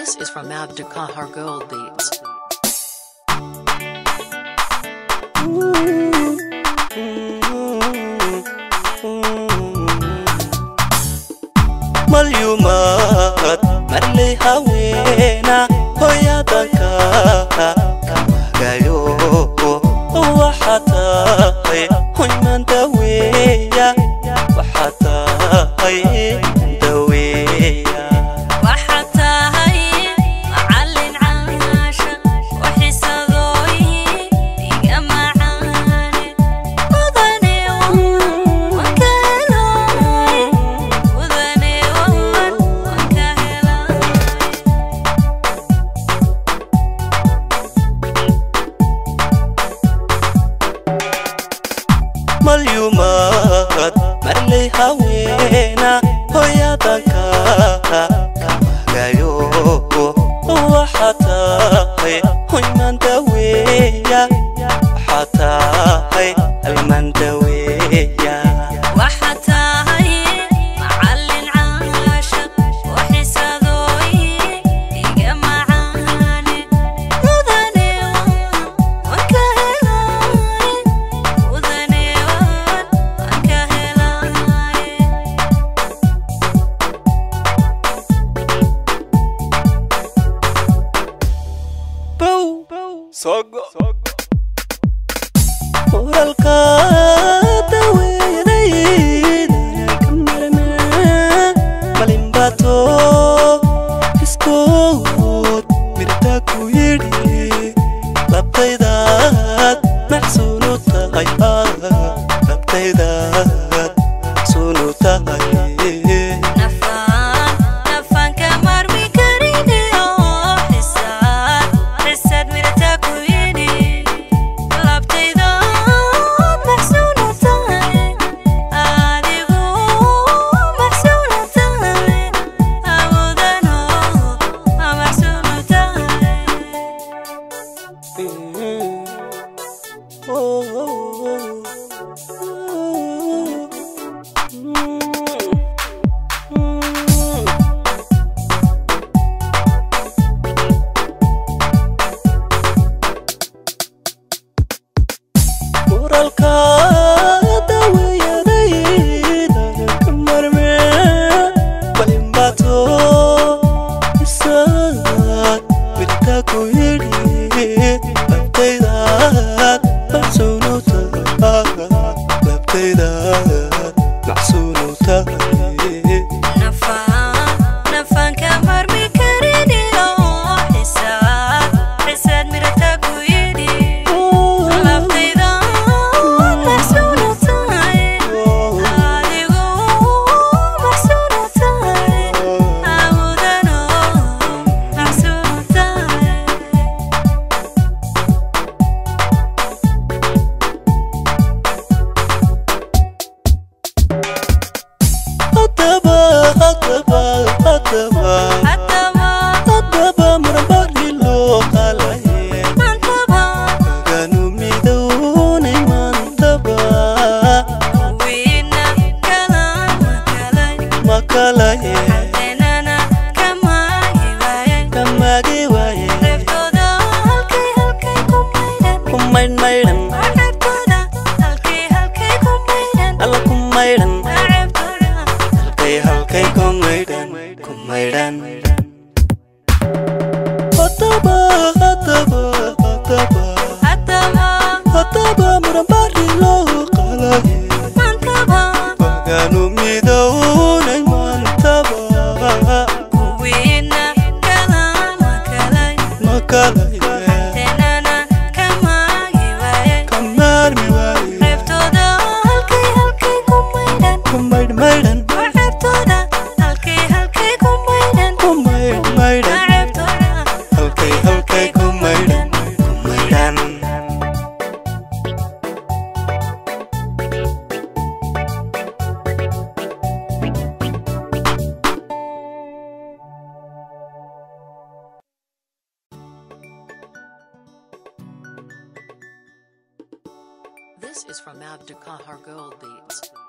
This is from Abduqahar Gold Beats. malyumaad marley haweena hoyadanka kamagayo waxaa tahay hoyman daweeya waxaa tahay daweeya waxaad tahay macallin caasha oo xisadooyin iga macaane mudane waan ka helay mudane waan ka helay malyumaad marley haweena hoyadanka kamagayo waxaa tahay hoyman daweeya waxaa tahay alman daweeya waxaad tahay macallin caasha oo xisadooyin iga macaane mudane waan ka helay mudane waan ka helay uralka daweeyaday ka marme malimbato iskood mirta ku yidhi labtaydaad maxsuunu tahay labtaydaad maxsuunu tahay nafaan nafaan ka marmi karine oo xisaad xisaad mirata ku yidhi labtayda maxsuunu tahay adigu maxsuunu tahay awodano maxsuunu tahay uralka daweeyadayda ka marme balimbato isaad mirta ku yidhi labtaydaad maxsuunu tahay labtaydaad maxsuunu tahay nafaan nafaan ka marmi karine oo xisaad xisaad mirata ku yidhi labtayda maxsuunu tahay adigu maxsuunu tahay awodano maxsuunu tahay haddaba haddaba haddaba haddaba haddaba marmari loo qalaye maantaba ganu midownay maantaba wiina kalama kalay makalaye hadeenana kamaagi waayay kamagi waaye reebtooda halkay halkay ku maydhan ku maydh maydhan reebtooda halkay halkay ku maydhan alla ku maydhan reebtooda halkay halkay ku maydhan ku maydhan haddaba haddaba haddaba haddaba haddaba marmari loo qalaye maantaba ganu midownay maantaba wiina kalama kalay makalaye hadeenana kamaagi waayay kamaarmi waaye reebtooda halkay halkay ku maydhan ku maydh maydhan reebtooda halkay halkay ku maydhan ku maydh maydhan reebtooda halkay halkay ku maydhan ku maydhan This is from Abduqahar Gold Beats.